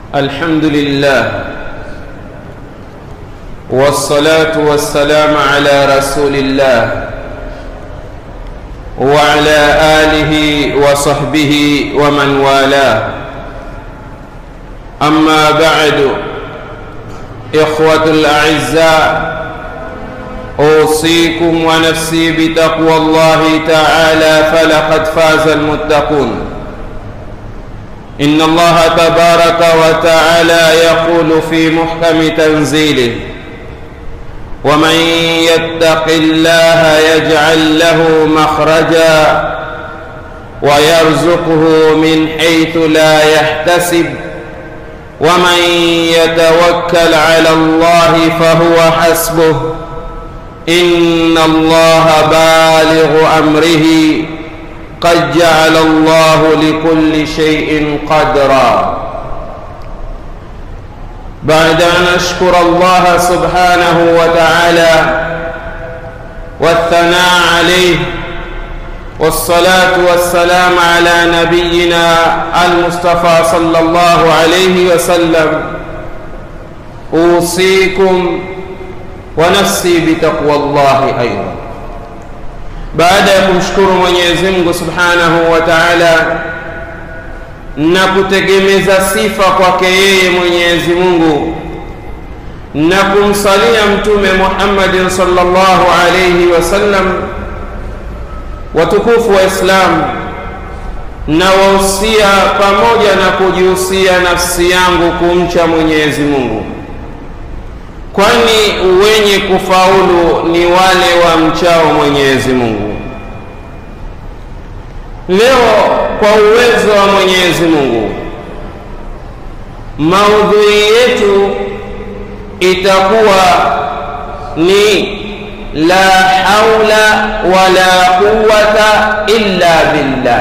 الحمد لله والصلاة والسلام على رسول الله وعلى آله وصحبه ومن والاه أما بعد إخوة الأعزاء أوصيكم ونفسي بتقوى الله تعالى فلقد فاز المتقون إن الله تبارك وتعالى يقول في محكم تنزيله ومن يتق الله يجعل له مخرجا ويرزقه من حيث لا يحتسب ومن يتوكل على الله فهو حسبه إن الله بالغ أمره قد جعل الله لكل شيء قدرا بعد أن أشكر الله سبحانه وتعالى والثناء عليه والصلاة والسلام على نبينا المصطفى صلى الله عليه وسلم أوصيكم ونفسي بتقوى الله أيضا baada ya kumshukuru Mwenyezi Mungu Subhanahu wa Ta'ala na kutegemeza sifa kwake yeye Mwenyezi Mungu na kumsalia Mtume Muhammadin sallallahu alayhi wasallam, watukufu wa Islam, na wahusia pamoja na kujihusia nafsi yangu kumcha Mwenyezi Mungu, kwani wenye kufaulu ni wale wa mchao Mwenyezi Mungu. Leo kwa uwezo wa Mwenyezi Mungu, maudhui yetu itakuwa ni la haula wala quwwata illa billah.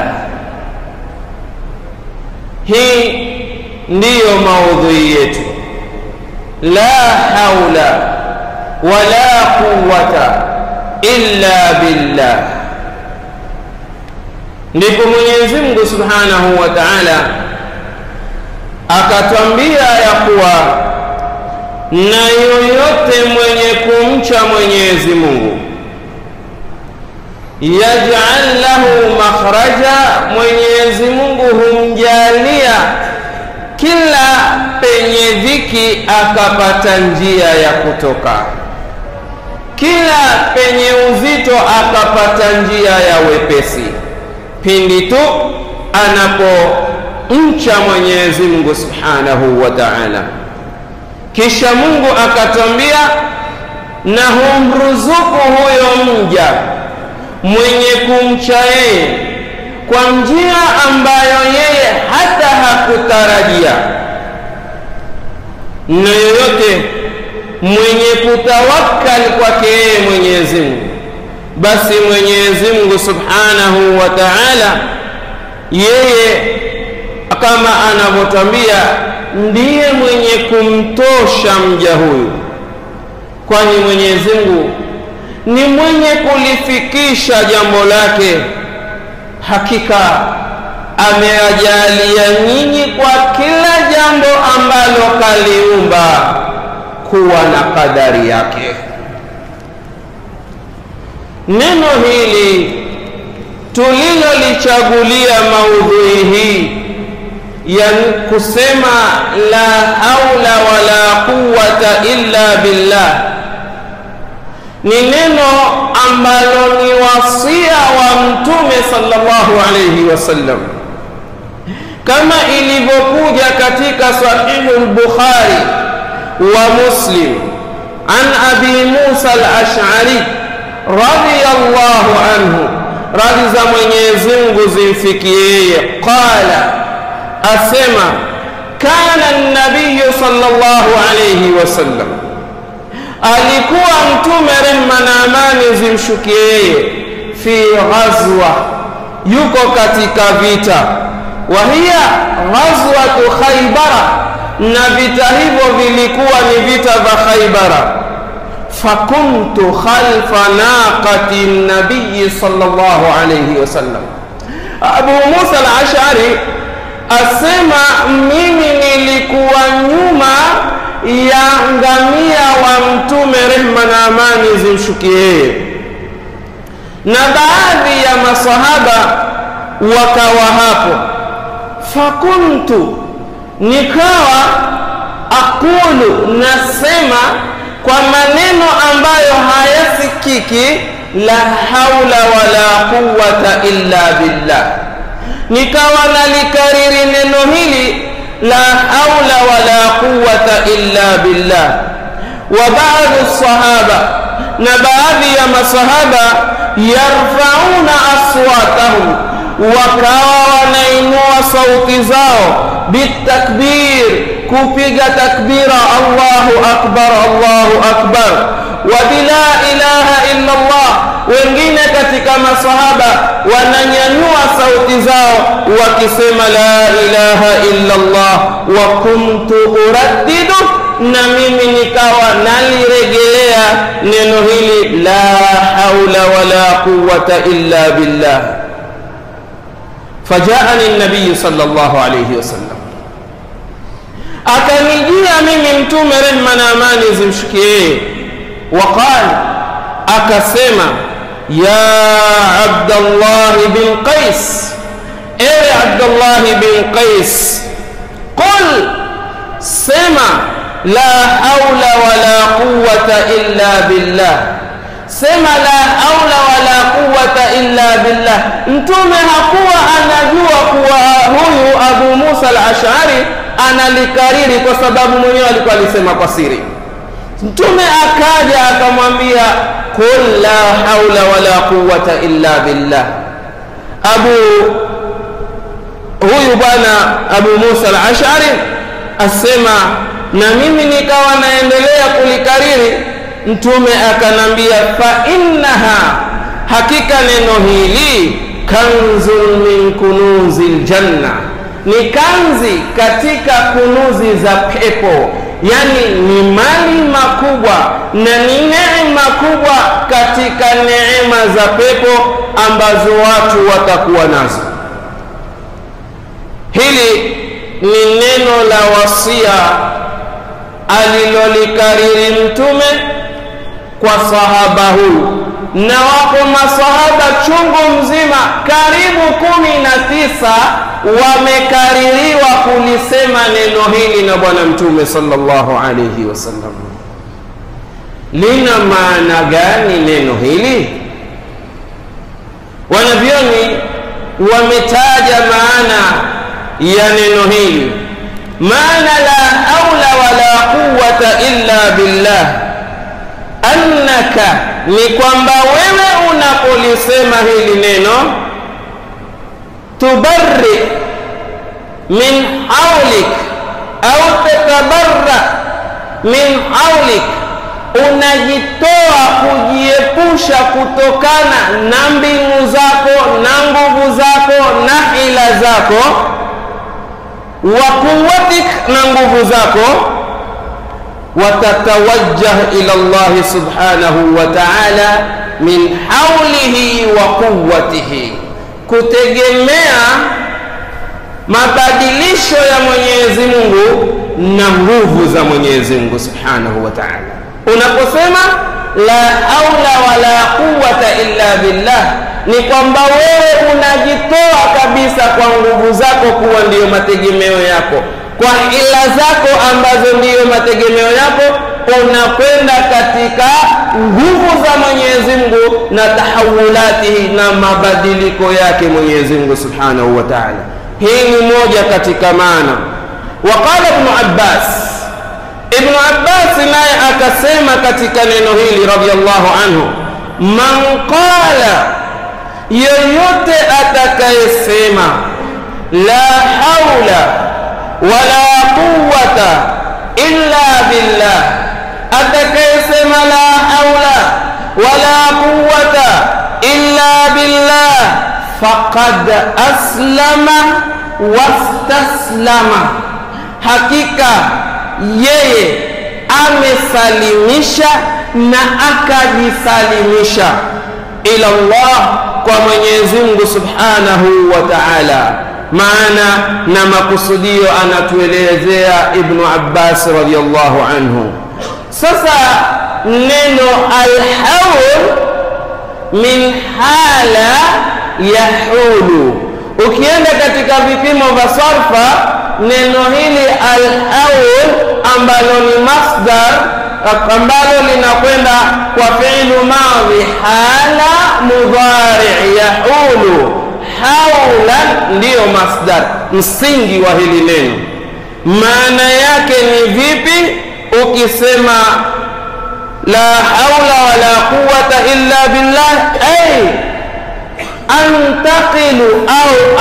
Hii ndiyo maudhui yetu, la haula wala quwwata illa billah. Ndipo Mwenyezi Mungu Subhanahu wa Ta'ala akatwambia ya kuwa na yoyote mwenye kumcha Mwenyezi Mungu yaj'al lahu makhraja, Mwenyezi Mungu humjalia kila penye dhiki akapata njia ya kutoka, kila penye uzito akapata njia ya wepesi pindi tu anapomcha Mwenyezi Mungu Subhanahu wa Ta'ala. Kisha Mungu akatwambia, na humruzuku huyo mja mwenye kumcha yeye kwa njia ambayo yeye hata hakutarajia, na yoyote mwenye kutawakkali kwake yeye Mwenyezi Mungu basi Mwenyezi Mungu Subhanahu wa Ta'ala yeye kama anavyotwambia ndiye mwenye kumtosha mja huyu, kwani Mwenyezi Mungu ni mwenye kulifikisha jambo lake. Hakika ameajalia nyinyi kwa kila jambo ambalo kaliumba kuwa na kadari yake. Neno hili tulilolichagulia maudhui hii ya kusema la haula wala quwwata illa billah ni neno ambalo ni wasia wa Mtume sallallahu alayhi wasallam, kama ilivyokuja katika Sahihu al-Bukhari wa Muslim an Abi Musa al-Ash'ari radiyallahu anhu, radhi za Mwenyezi Mungu zimfikie yeye, qala, asema kana nabiyu sallallahu alayhi wasallam, alikuwa Mtume rehma na amani zimshukie yeye, fi ghazwa, yuko katika vita, wa hiya ghazwatu Khaybara, na vita hivyo vilikuwa ni vita vya Khaybara fakuntu khalfa naqati nabiyi sallallahu alayhi wasallam. Abu Musa al-Ash'ari asema mimi nilikuwa mtume rehma na amani zimshukie yeye na baadhi ya masahaba wakawa hapo fakuntu nikawa aqulu nasema kwa maneno ambayo hayasikiki la haula wala quwata illa billah nikawa nalikariri neno hili la haula wala quwata illa billah wa baadhi sahaba na baadhi ya masahaba yarfauna aswatahum wakawa wanainua sauti zao bitakbir kupiga takbira allahu akbar allahu akbar wa bila ilaha illa allah wengine katika masahaba wananyanyua sauti zao wakisema la ilaha illa allah wa kuntu uraddidu na mimi nikawa naliregelea neno hili la haula wala quwata illa billah fajaani nabiyu sallallahu alayhi wasallam akanijia mimi mtume rehma na amani zimshukie waqal akasema ya abdallahi bin qais ewe abdallahi bin qais qul sema la haula wala quwata illa billah sema la haula wala quwata illa billah mtume hakuwa anajua kuwa huyu abu musa al-ashari analikariri kwa sababu mwenyewe alikuwa alisema kwa siri mtume akaja akamwambia qul la haula wala quwata illa billah abu huyu bwana abu musa al-ashari asema na mimi nikawa naendelea kulikariri mtume akanambia fa innaha hakika neno hili kanzun min kunuzi ljanna ni kanzi katika kunuzi za pepo yani ni mali makubwa na ni neema kubwa katika neema za pepo ambazo watu watakuwa nazo hili ni neno la wasia alilolikariri mtume kwa sahaba huyu na wako masahaba chungu mzima karibu kumi na tisa wamekaririwa kulisema neno hili na bwana mtume sallallahu alayhi wasallam lina maana gani neno hili wanavyoni wametaja maana ya neno hili maana la haula wala quwata illa billah annaka ni kwamba wewe unapolisema hili neno tubarri min haulik au tatabarra min haulik unajitoa kujiepusha kutokana na mbingu zako na nguvu zako na hila zako wa quwatik na nguvu zako watatawajjah ila Allah subhanahu wa ta'ala min haulihi wa quwwatihi kutegemea mabadilisho ya Mwenyezi Mungu na nguvu za Mwenyezi Mungu subhanahu wa ta'ala unaposema la haula wala quwwata illa billah ni kwamba wewe unajitoa kabisa kwa nguvu zako kuwa ndiyo mategemeo yako kwa ila zako ambazo ndiyo mategemeo yako unakwenda katika nguvu za Mwenyezi Mungu na tahawulatihi na mabadiliko yake Mwenyezi Mungu Subhanahu wa Ta'ala. Hii ni moja katika maana. Waqala Ibn Abbas, Ibn Abbas naye akasema katika neno hili radhiallahu anhu, man qala, yoyote atakayesema la haula wala quwwata illa billah atakayesema la haula wala quwwata illa billah faqad aslama wastaslama hakika yeye amesalimisha na akajisalimisha ila Allah kwa Mwenyezi Mungu Subhanahu wa Ta'ala maana na makusudio anatuelezea Ibnu Abbas radhiyallahu anhu. Sasa neno alhaul min hala yahulu. Ukienda katika vipimo vya sarfa, neno hili alhaul ambalo ni masdar ambalo linakwenda kwa fi'lu madhi hala mudhari yahulu, haulan ndiyo masdar, msingi wa hili neno. Maana yake ni vipi? Ukisema la haula wala quwwata illa billah ay antaqilu au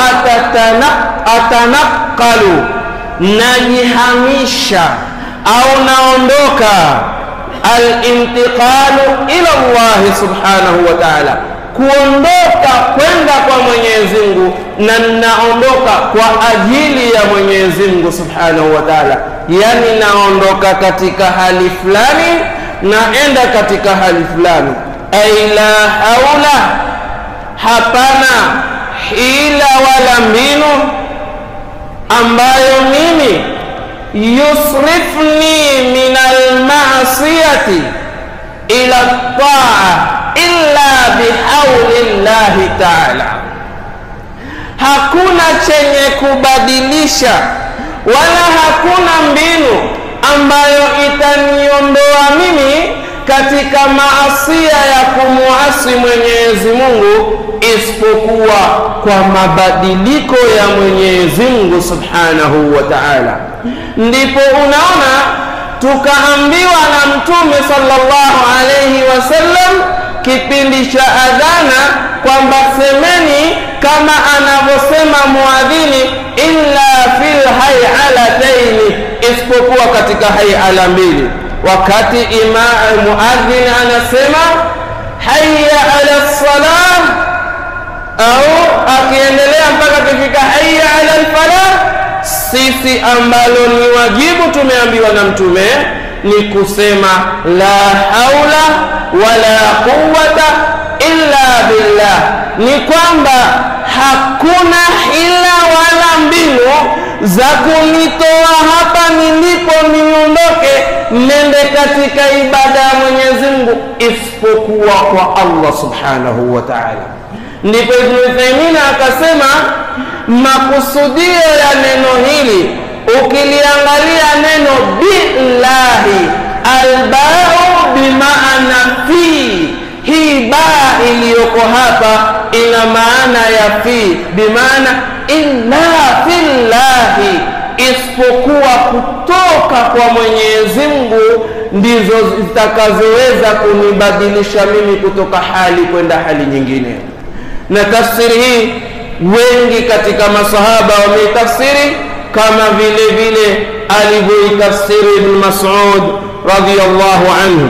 atanaqalu, najihamisha au naondoka, alintiqalu ila Allah subhanahu wa ta'ala, kuondoka kwenda kwa Mwenyezi Mungu, na naondoka kwa ajili ya Mwenyezi Mungu subhanahu wa ta'ala, yani naondoka katika hali fulani naenda katika hali fulani. Ai la haula, hapana hila wala mbinu ambayo mimi yusrifni min almasiyati ila taa illa bihauli llahi taala, hakuna chenye kubadilisha wala hakuna mbinu ambayo itaniondoa mimi katika maasia ya kumuasi Mwenyezi Mungu isipokuwa kwa mabadiliko ya Mwenyezi Mungu Subhanahu wa Ta'ala. Ndipo unaona tukaambiwa na Mtume sallallahu alayhi wasallam kipindi cha adhana kwamba semeni kama anavyosema muadhini, illa fil hayalataini, isipokuwa katika hayala mbili. Wakati imam muadhin anasema hayya ala salah, au akiendelea mpaka kifika hayya ala alfalah, sisi ambalo ni wajibu tumeambiwa na Mtume ni kusema la haula wala quwwata illa billah, ni kwamba hakuna hila wala mbinu za kunitoa hapa nilipo niondoke nende katika ibada ya Mwenyezi Mungu isipokuwa kwa Allah subhanahu wa ta'ala. Ndipo Ibn Uthaymeen akasema makusudio ya neno hili ukiliangalia neno billahi, albau bimaana fi hii baa iliyoko hapa ina maana ya fi, bimaana illa fillahi, isipokuwa kutoka kwa Mwenyezi Mungu ndizo zitakazoweza kunibadilisha mimi kutoka hali kwenda hali nyingine. Na tafsiri hii wengi katika masahaba wameitafsiri kama vile vile alivyoitafsiri Ibn Mas'ud radhiyallahu anhu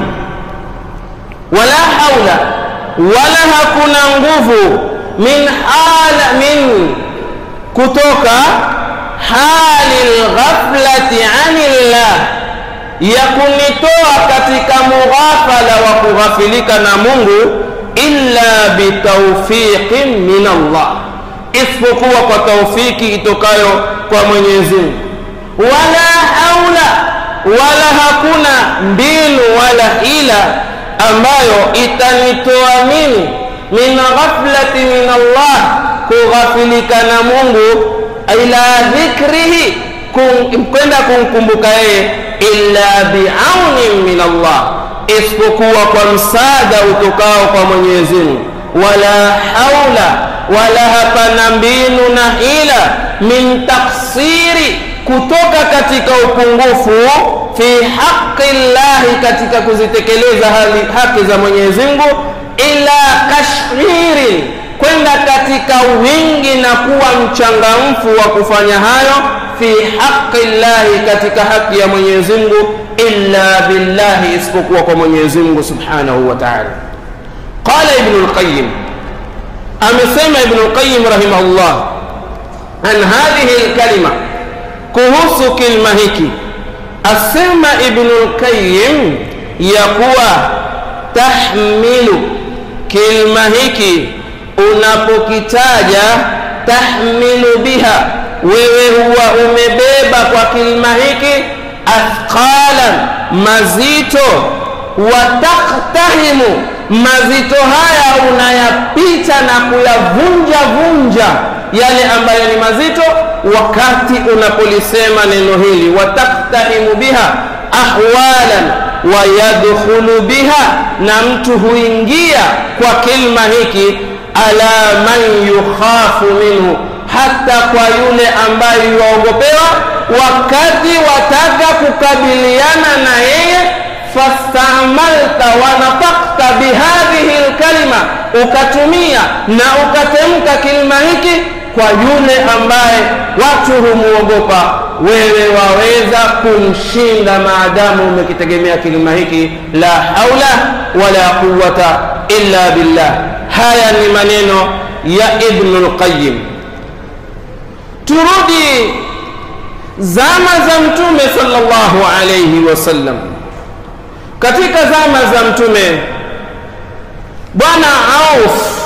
wala haula wala hakuna nguvu min hala min kutoka hali lghaflati anillah ya kunitoa katika mughafala wa kughafilika na Mungu illa bitaufiqin min Allah, isipokuwa kwa taufiki itokayo kwa Mwenyezi Mungu. Wala haula wala hakuna mbinu wala hila ambayo itanitoa mimi min ghaflati min Allah, kughafilika na Mungu, ila dhikrihi, kwenda kumkumbuka yeye, illa biaunin min Allah, isipokuwa kwa msaada utokao kwa Mwenyezi Mungu. Wala haula wala hapana mbinu na hila min taksiri kutoka katika upungufu fi haqi llahi, katika kuzitekeleza hali haki za Mwenyezi Mungu, ila kashhirin, kwenda katika wingi na kuwa mchangamfu wa kufanya hayo, fi haqi llahi, katika haki ya Mwenyezi Mungu, illa billahi, isipokuwa kwa Mwenyezi Mungu subhanahu wa ta'ala. Qala Ibn al-Qayyim, amesema Ibn al-Qayyim rahimahullah an hadhihi al-kalima kuhusu kilma hiki asema Ibnul Qayyim ya kuwa tahmilu, kilma hiki unapokitaja, tahmilu biha, wewe huwa umebeba kwa kilma hiki athqalan, mazito wataktahimu mazito haya unayapita na kuyavunja vunja yale ambayo ni mazito wakati unapolisema neno hili wataktahimu biha ahwalan wayadkhulu biha na mtu huingia kwa kilma hiki ala man yukhafu minhu hata kwa yule ambaye yuwaogopewa wakati wataka kukabiliana na yeye fastamalta wanafakta bihadhihi lkalima ukatumia na ukatemka kilima hiki kwa yule ambaye watu humuogopa wewe waweza kumshinda maadamu umekitegemea kilima hiki la haula wala quwata illa billah haya ni maneno ya ibnu lqayim turudi zama za mtume sallallahu alayhi wasallam katika zama za mtume bwana auf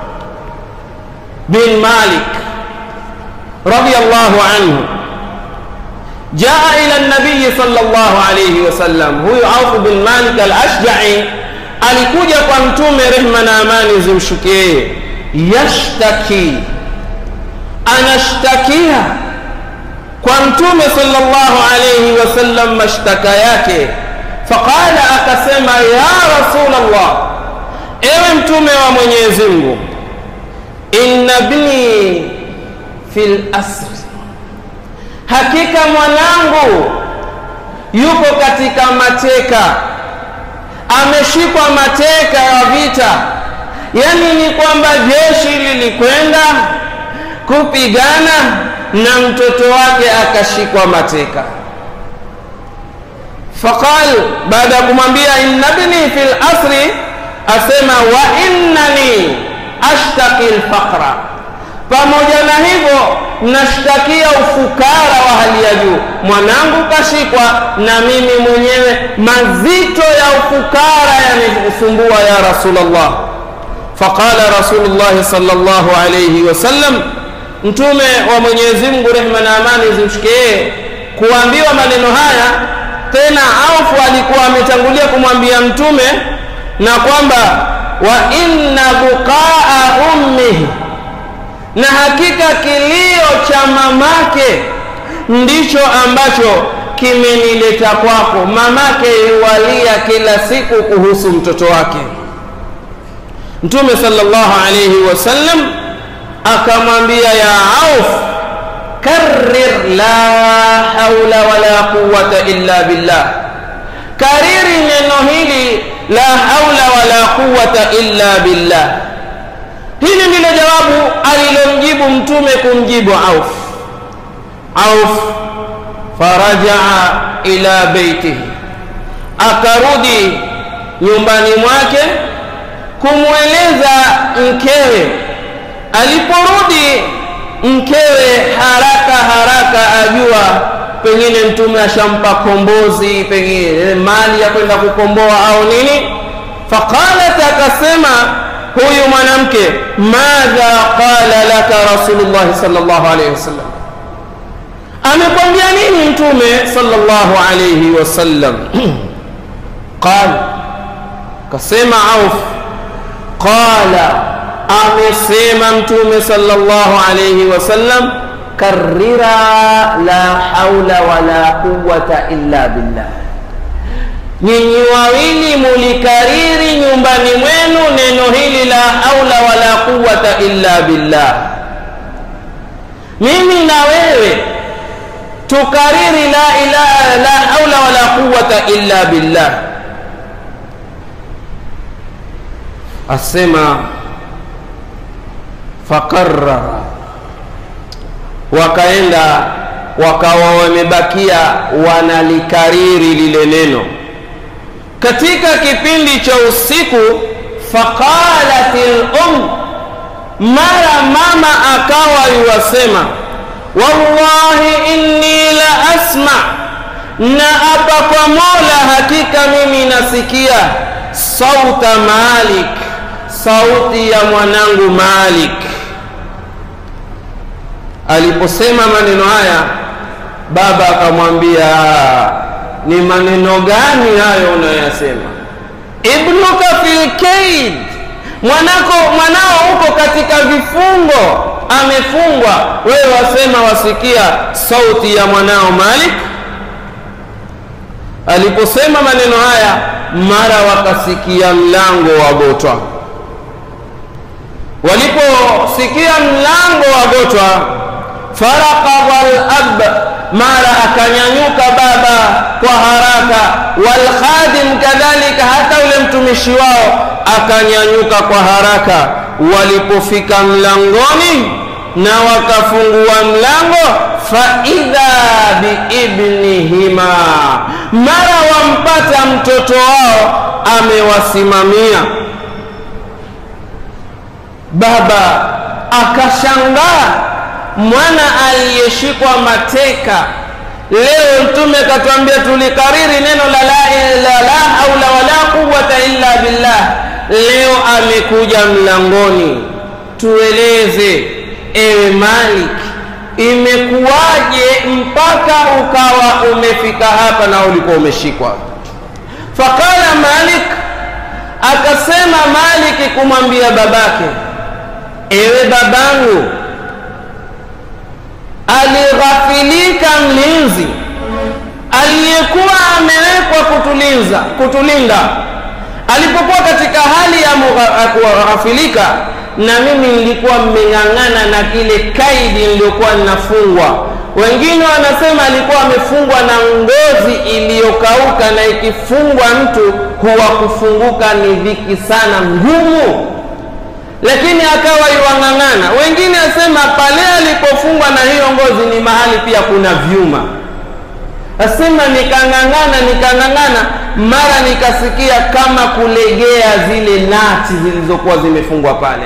bin malik radiyallahu anhu jaa ila nabiyi sallallahu alayhi wasallam huyu auf bin malik al-ashja'i alikuja kwa mtume rehma na amani zimshukie yashtaki anashtakia kwa mtume sallallahu alayhi wasallam mashtaka yake faqala akasema ya rasul allah ewe mtume wa mwenyezi mungu inna bni fil asri hakika mwanangu yuko katika mateka ameshikwa mateka ya vita yani ni kwamba jeshi lilikwenda kupigana na mtoto wake akashikwa mateka faqal baada ya kumwambia inna bni fi lasri asema wa innani ashtaki lfaqra pamoja na hivyo nashtakia ufukara wa hali ya juu mwanangu kashikwa na mimi mwenyewe mazito ya ufukara yanisumbua ya rasulllah faqala rasulullahi salllahu alaihi wasallam mtume wa mwenyezi mungu rehma na amani zimshikie kuambiwa maneno haya tena aufu alikuwa ametangulia kumwambia mtume na kwamba wa inna buqaa ummihi na hakika kilio cha mamake ndicho ambacho kimenileta kwako mamake yuwalia kila siku kuhusu mtoto wake mtume sallallahu alayhi wasallam akamwambia ya auf karrir la haula wala quwata illa billah kariri neno hili la haula wala quwata illa billah hili ndilo jawabu alilomjibu mtume kumjibu auf auf farajaa ila beitihi akarudi nyumbani mwake kumweleza mkewe aliporudi mkewe haraka haraka ajua pengine mtume ashampa kombozi pengine mali ya kwenda kukomboa au nini faqalat akasema huyu mwanamke madha qala laka rasulullah sallallahu alayhi wasallam amekwambia nini mtume sallallahu alayhi wasallam qala kasema auf qala amesema mtume sallallahu alayhi wasallam karira la haula wala quwwata illa billah nyinyi wawili mulikariri nyumbani mwenu neno hili la haula wala quwwata illa billah mimi na wewe tukariri la ilaha la haula wala quwwata illa billah asema faqarrara wakaenda wakawa wamebakia wanalikariri lile neno katika kipindi cha usiku faqalat lum mara mama akawa yuwasema wallahi inni la asma na apa kwa mola hakika mimi nasikia sauta malik sauti ya mwanangu malik aliposema maneno haya baba akamwambia ni maneno gani hayo unayoyasema ibnuka fil kaid mwanako mwanao uko katika vifungo amefungwa wewe wasema wasikia sauti ya mwanao malik aliposema maneno haya mara wakasikia mlango wagotwa waliposikia mlango wagotwa farakadha lab mara akanyanyuka baba kwa haraka walkhadim kadhalika hata ule mtumishi wao akanyanyuka kwa haraka walipofika mlangoni na wakafungua mlango faidha biibnihima mara wampata mtoto wao amewasimamia baba akashangaa mwana aliyeshikwa mateka leo mtume akatwambia tulikariri neno la la, la, la haula wala quwata illa billah leo amekuja mlangoni tueleze ewe malik imekuwaje mpaka ukawa umefika hapa na ulikuwa umeshikwa faqala malik akasema maliki kumwambia babake ewe babangu alighafilika mlinzi aliyekuwa amewekwa kutulinza kutulinda alipokuwa katika hali ya kughafilika na mimi nilikuwa mmeng'ang'ana na kile kaidi niliyokuwa ninafungwa wengine wanasema alikuwa amefungwa na ngozi iliyokauka na ikifungwa mtu huwa kufunguka ni dhiki sana ngumu lakini akawa iwang'ang'ana wengine asema pale alipofungwa na hiyo ngozi ni mahali pia kuna vyuma asema nikang'ang'ana nikang'ang'ana mara nikasikia kama kulegea zile nati zilizokuwa zimefungwa pale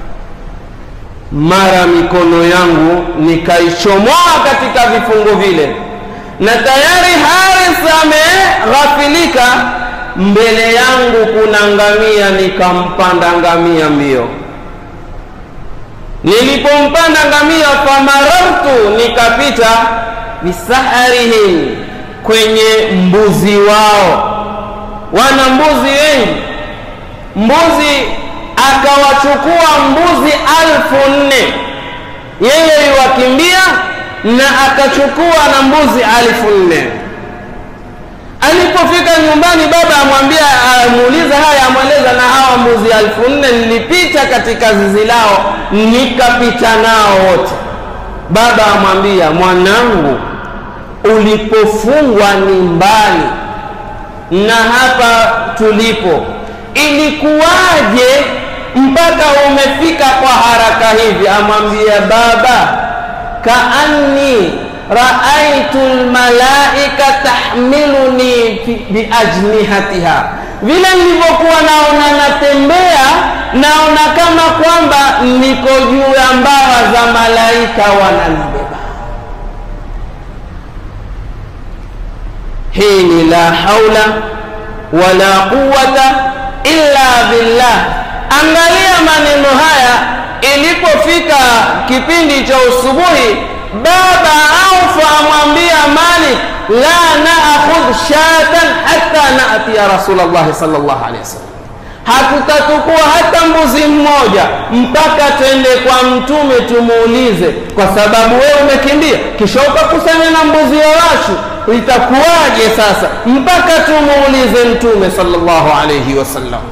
mara mikono yangu nikaichomoa katika vifungo vile na tayari haris ameghafilika mbele yangu kuna ngamia nikampanda ngamia mbio nilipompanda ngamia famarartu nikapita bisaharihim kwenye mbuzi wao wana mbuzi wengi mbuzi akawachukua mbuzi alfu nne yeye iwakimbia na akachukua na mbuzi alfu nne alipofika nyumbani baba amwambia amuuliza haya amweleza na hawa mbuzi alfu nne nilipita katika zizi lao nikapita nao wote baba amwambia mwanangu ulipofungwa ni mbali na hapa tulipo ilikuwaje mpaka umefika kwa haraka hivi amwambia baba kaanni raaitu lmalaika tahmiluni biajnihatiha vile nilivyokuwa naona natembea naona kama kwamba niko juu ya mbawa za malaika wananibeba hii ni la haula wala quwata illa billah angalia maneno haya ilipofika kipindi cha usubuhi baba aufa amwambia malik la naakhudh shatan hatta natia rasulllahi sal llahu alehi wasallam hatutatukua hata mbuzi mmoja mpaka twende kwa mtume tumuulize kwa sababu wewe umekimbia kisha ukakusanya na mbuzi wa watu itakuwaje sasa mpaka tumuulize mtume sallallahu alayhi wasallam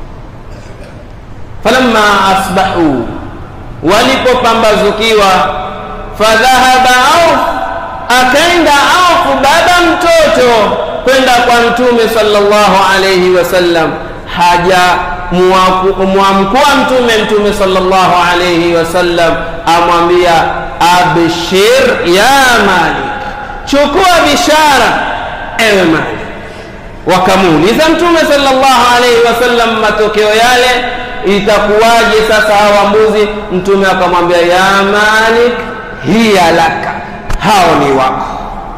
falamma asbahu walipopambazukiwa fadhahaba auf akaenda auf baba mtoto kwenda kwa mtume sallallahu alayhi wasallam haja mwamkua mtume mtume sallallahu alayhi wasallam amwambia abshir ya malik chukua bishara ewe mali wakamuuliza mtume sallallahu alaihi wasallam matokeo yale itakuwaje sasa hawa mbuzi mtume akamwambia ya malik hiya laka hao ni wako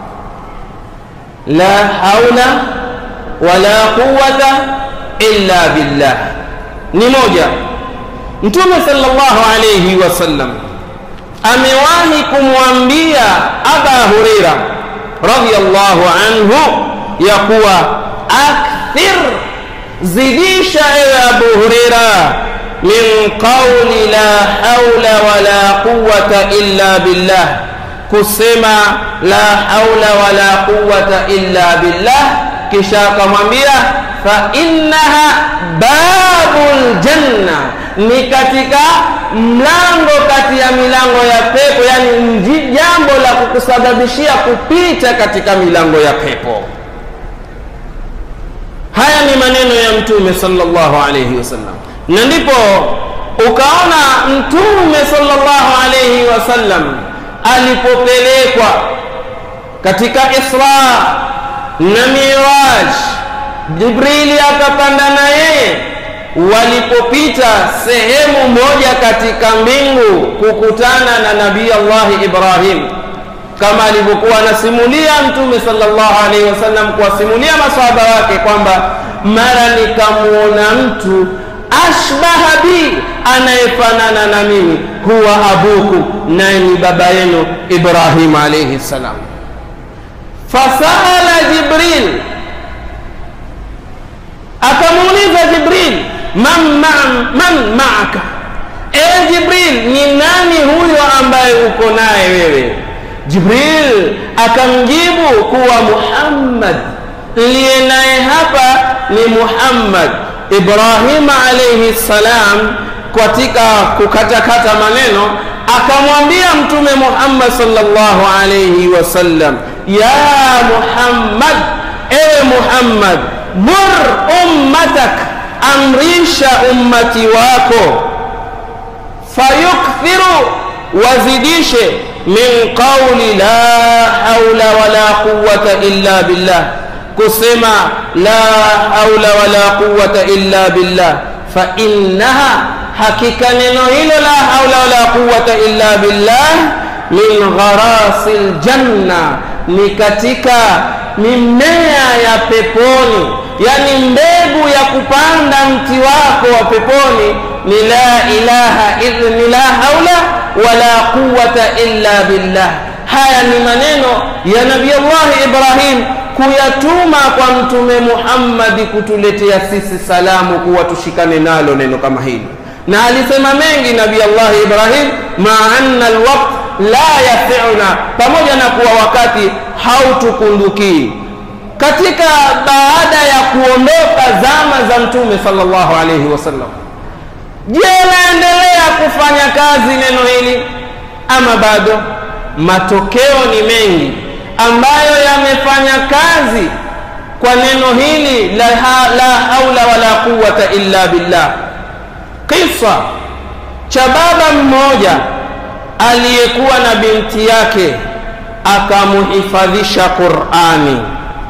la haula wala quwata illa billah ni moja mtume sallallahu alaihi wasallam amewahi kumwambia aba hureira radhiallahu anhu ya kuwa akthir zidisha ewe abu hureira min qauli la haula wala quwata illa billah kusema la haula wala quwata illa billah kisha akamwambia fa innaha babul janna ni katika mlango kati ya milango ya pepo yani jambo la kukusababishia kupita katika milango ya pepo haya ni maneno ya mtume sallallahu alayhi wasallam na ndipo ukaona mtume sallallahu alayhi wasallam alipopelekwa katika isra na miraj jibrili akapanda na yeye walipopita sehemu moja katika mbingu kukutana na nabii allahi ibrahim kama alivyokuwa anasimulia mtume sallallahu alaihi wasallam kuwasimulia masahaba wake kwamba mara nikamuona mtu ashbaha bi anayefanana na mimi huwa abukum naye ni baba yenu ibrahim alaihi salam fasala jibril akamuuliza jibril man, man, man maaka ewe jibril ni nani huyo ambaye uko naye wewe jibril akamjibu kuwa muhammad liye naye hapa ni muhammad ibrahima alaihi salam katika kukatakata maneno akamwambia mtume muhammad sallallahu alaihi wasallam ya muhammad ewe muhammad mur ummatak amrisha ummati wako fayukthiru wazidishe min qauli la haula wala quwata illa billah kusema la haula wala quwata illa billah fa innaha hakika neno hilo la haula wala quwata illa billah min gharasi ljanna ni katika mimea ya peponi yani mbegu ya kupanda mti wako wa peponi ni la ilaha ni la haula wala quwata illa billah haya ni maneno ya nabii allahi ibrahim kuyatuma kwa mtume muhammadi kutuletea sisi salamu kuwa tushikane nalo neno kama hili na alisema mengi nabii allahi ibrahim maa anna alwaqt la yafiuna pamoja na kuwa wakati hautukundukii katika baada ya kuondoka zama za mtume sallallahu alaihi wasallam je naendelea kufanya kazi neno hili ama bado matokeo ni mengi ambayo yamefanya kazi kwa neno hili la, ha, la haula wala quwata illa billah kisa cha baba mmoja aliyekuwa na binti yake akamuhifadhisha qurani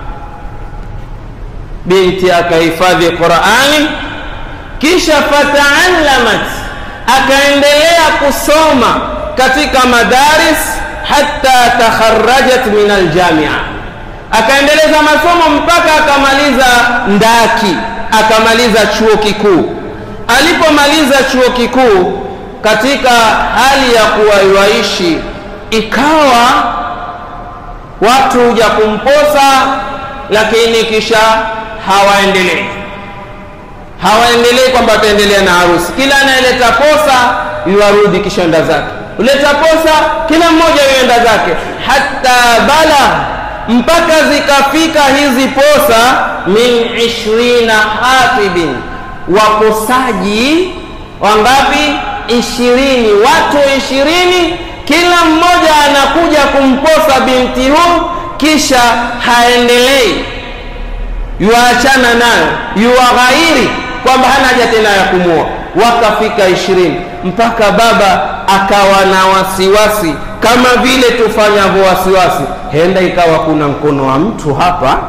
binti akahifadhi qurani kisha fataallamat akaendelea kusoma katika madaris hatta takharajat min aljamia akaendeleza masomo mpaka akamaliza ndaki akamaliza chuo kikuu alipomaliza chuo kikuu katika hali ya kuwaiwaishi ikawa watu huja kumposa lakini kisha hawaendelei hawaendelei kwamba wataendelea na harusi kila anayeleta posa yuarudi kishanda zake uleta posa kila mmoja yuenda zake hata bala mpaka zikafika hizi posa min ishrina hatibin waposaji wangapi ishirini watu ishirini kila mmoja anakuja kumposa binti huu kisha haendelei yuachana nayo yuwaghairi kwamba hana haja tena ya kumua wakafika ishirini mpaka baba akawa na wasiwasi kama vile tufanyavyo wasiwasi henda ikawa kuna mkono wa mtu hapa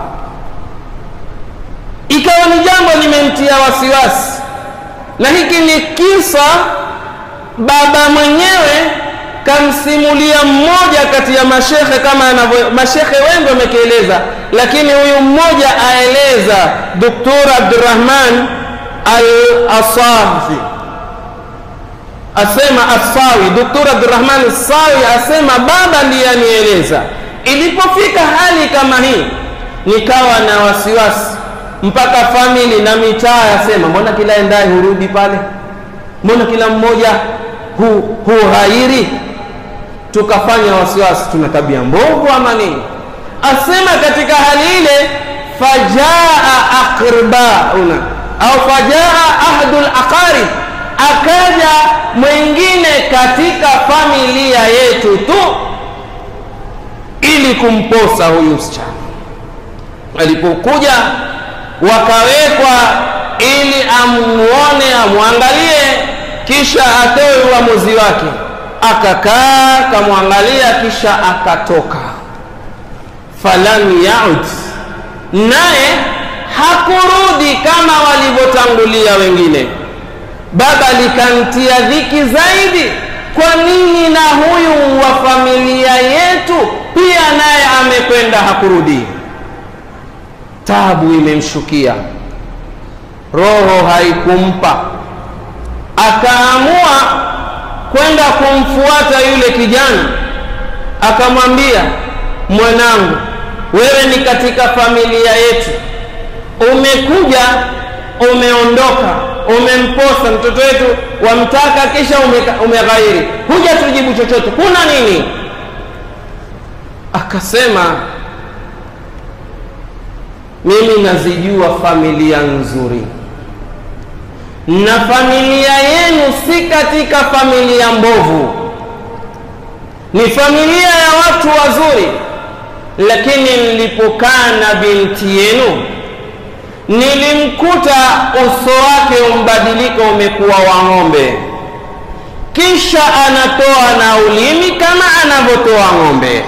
ikawa ni jambo limemtia wasiwasi na hiki ni kisa baba mwenyewe kamsimulia mmoja kati ya mashekhe kama anavyo mashekhe wengi wamekieleza lakini huyu mmoja aeleza doktor abdurahman al-asafi asema asawi doktor abdurahman asawi asema baba ndiye anieleza ilipofika hali kama hii nikawa na wasiwasi mpaka famili na mitaa yasema, mbona kila endaye hurudi pale, mbona kila mmoja hu, huhairi tukafanya wasiwasi, tuna tabia mbovu ama nini? Asema katika hali ile, fajaa aqribauna au fajaa ahadul aqarib, akaja mwingine katika familia yetu tu ili kumposa huyu msichana. Alipokuja wakawekwa ili amuone, amwangalie, kisha atoe uamuzi wake akakaa kamwangalia, kisha akatoka. Falam yaud, naye hakurudi kama walivyotangulia wengine. Baba likamtia dhiki zaidi, kwa nini na huyu wa familia yetu pia naye amekwenda hakurudi? Tabu imemshukia, roho haikumpa, akaamua kwenda kumfuata yule kijana, akamwambia, mwanangu, wewe ni katika familia yetu, umekuja umeondoka, umemposa mtoto wetu, wamtaka, kisha umeghairi, huja tujibu chochote, kuna nini? Akasema, mimi nazijua familia nzuri na familia yenu si katika familia mbovu, ni familia ya watu wazuri. Lakini nilipokaa na binti yenu nilimkuta uso wake umbadilika, umekuwa wa ng'ombe, kisha anatoa na ulimi kama anavyotoa ng'ombe.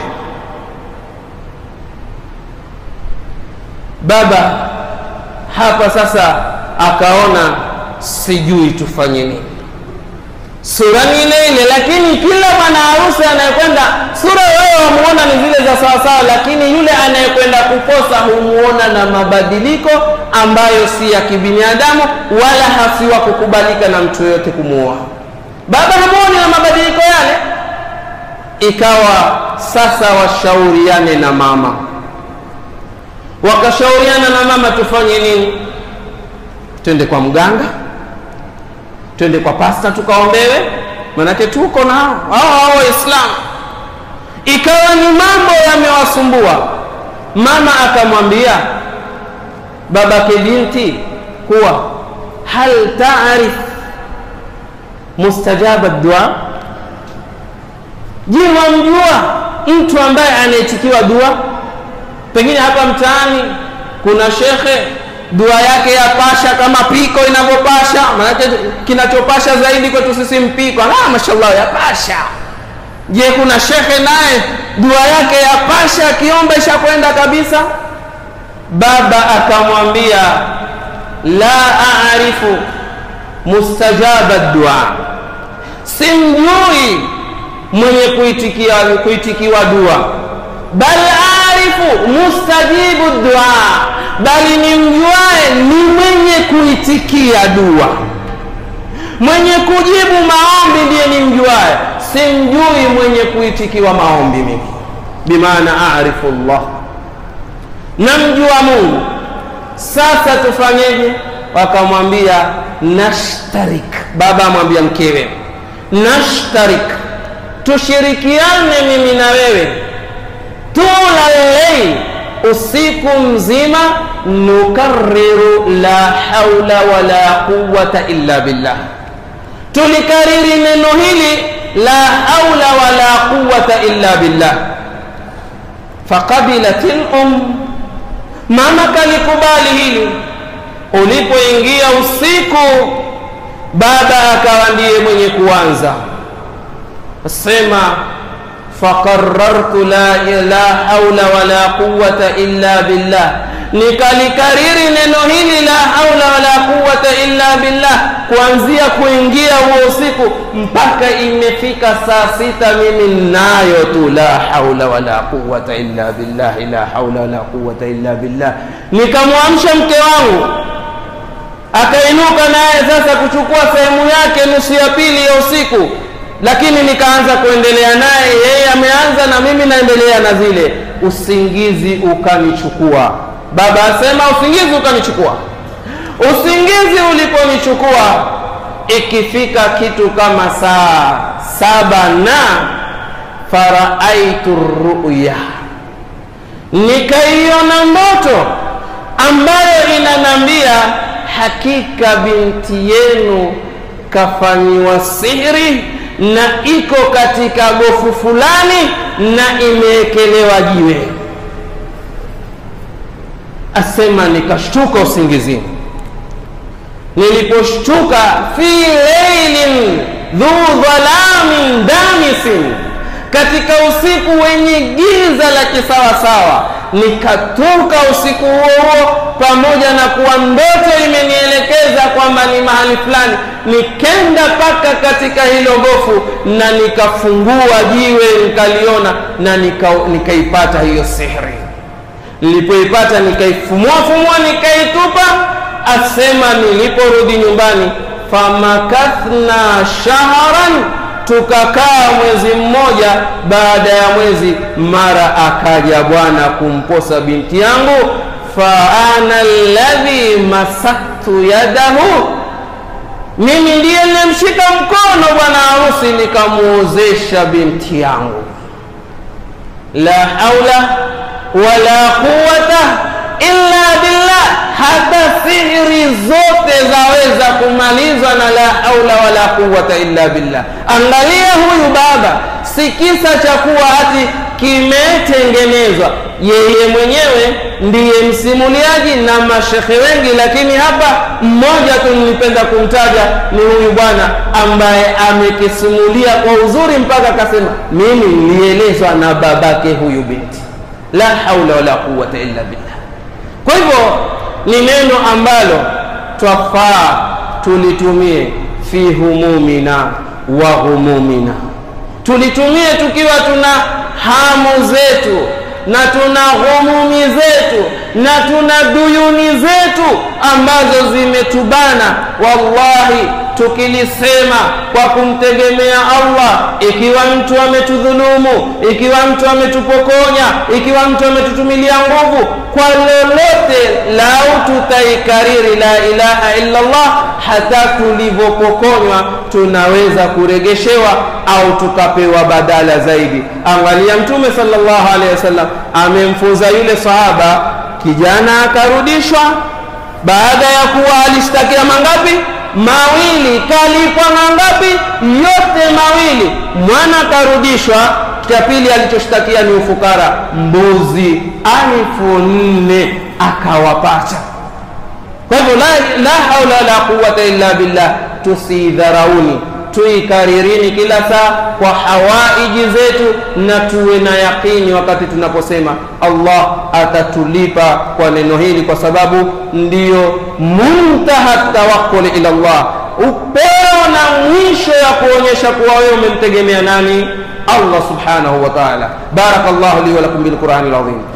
Baba hapa sasa akaona sijui tufanye nini. Sura ni ile ile, lakini kila bwana harusi anayekwenda, sura wewe wamuona ni zile za sawasawa, lakini yule anayekwenda kuposa humuona na mabadiliko ambayo si ya kibinadamu, wala hasiwa kukubalika na mtu yoyote kumuoa. Baba hamuoni na mabadiliko yale. Ikawa sasa washauriane na mama, wakashauriana na mama, tufanye nini? Twende kwa mganga twende kwa pasta tukaombewe, manake tuko na hao hao Waislamu. Ikawa ni mambo yamewasumbua. Mama akamwambia babake binti kuwa hal taarif mustajaba dua, je, wamjua mtu ambaye anaitikiwa dua? Pengine hapa mtaani kuna shekhe dua yake ya pasha kama piko inavyopasha. Maanake kinachopasha zaidi kwetu sisi mpiko, ah, mashallah ya pasha. Je, kuna shekhe naye dua yake ya pasha akiomba ishakwenda kabisa? Baba akamwambia la aarifu mustajaba dua, simjui mwenye kuitikia, kuitikiwa dua, bal aarifu mustajibu dua bali ni mjuae ni mwenye kuitikia dua, mwenye kujibu maombi ndiye ni mjuae, simjui mwenye kuitikiwa maombi mimi. Bimaana arifu Allah, namjua Mungu. Sasa tufanyeje? Wakamwambia nashtarik, baba amwambia mkewe, nashtarik, tushirikiane mimi na wewe, tula lleil usiku mzima nukariru la haula wala quwwata illa billah, tulikariri neno hili la haula wala quwwata illa billah. Faqabilat lum, mama kalikubali hili. Ulipoingia usiku, baba akawa ndiye mwenye kuanza sema faqarartu la, la haula wala quwwata illa billah, nikalikariri neno hili la haula wala quwwata illa billah kuanzia kuingia huo usiku mpaka imefika saa sita, mimi nayo tu la haula wala quwwata illa billah, la haula wala quwwata illa billah. Nikamwamsha mke wangu akainuka naye sasa kuchukua sehemu yake nusu ya pili ya usiku lakini nikaanza kuendelea naye, yeye ameanza na mimi naendelea na zile. Usingizi ukanichukua, baba asema usingizi ukanichukua usingizi uliponichukua ikifika kitu kama saa saba na faraaitu ruya nikaiona ndoto ambayo inanambia hakika binti yenu kafanyiwa sihiri na iko katika gofu fulani na imeekelewa jiwe asema nikashtuka usingizini niliposhtuka fi leilin dhu dhalamin damisin katika usiku wenye giza la kisawasawa nikatoka usiku huo huo pamoja na kuwa ndoto imenielekeza kwamba ni mahali fulani nikenda mpaka katika hilo gofu na nikafungua jiwe nikaliona na nika- nikaipata hiyo sihri nilipoipata nikaifumuafumua nikaitupa asema niliporudi nyumbani famakathna shahran tukakaa mwezi mmoja baada ya mwezi mara akaja bwana kumposa binti yangu faana alladhi masaktu yadahu mimi ndiye nilimshika mkono bwana harusi nikamuozesha binti yangu la haula wala quwata illa billah hata sihiri zote zaweza kumalizwa na la haula wala quwata illa billah angalia huyu baba si kisa cha kuwa hati kimetengenezwa yeye mwenyewe ndiye msimuliaji na mashekhe wengi lakini hapa mmoja tu nilipenda kumtaja ni huyu bwana ambaye amekisimulia kwa uzuri mpaka akasema mimi nilielezwa na babake huyu binti la haula wala quwata illa billah kwa hivyo ni neno ambalo twafaa tulitumie fi humumina wa humumina tulitumie tukiwa tuna hamu zetu na tuna humumi zetu na tuna duyuni zetu ambazo zimetubana wallahi tukilisema kwa kumtegemea allah ikiwa mtu ametudhulumu ikiwa mtu ametupokonya ikiwa mtu ametutumilia nguvu kwa lolote lau tutaikariri la ilaha illa allah hata tulivyopokonywa tunaweza kuregeshewa au tukapewa badala zaidi angalia mtume sallallahu alaihi wasallam amemfunza yule sahaba kijana akarudishwa baada ya kuwa alishtakia mangapi mawili kalipwa mangapi yote mawili mwana karudishwa cha pili alichoshtakia ni ufukara mbuzi alfu nne akawapata kwa hivyo la, la haula wala quwata illa billah tusidharauni tuikaririni kila saa kwa hawaiji zetu na tuwe na yaqini wakati tunaposema allah atatulipa kwa neno hili kwa sababu ndiyo muntaha tawakuli ila llah upeo na mwisho ya kuonyesha kuwa wewe umemtegemea nani allah subhanahu wa taala baraka llahu li walakum bilqurani lazim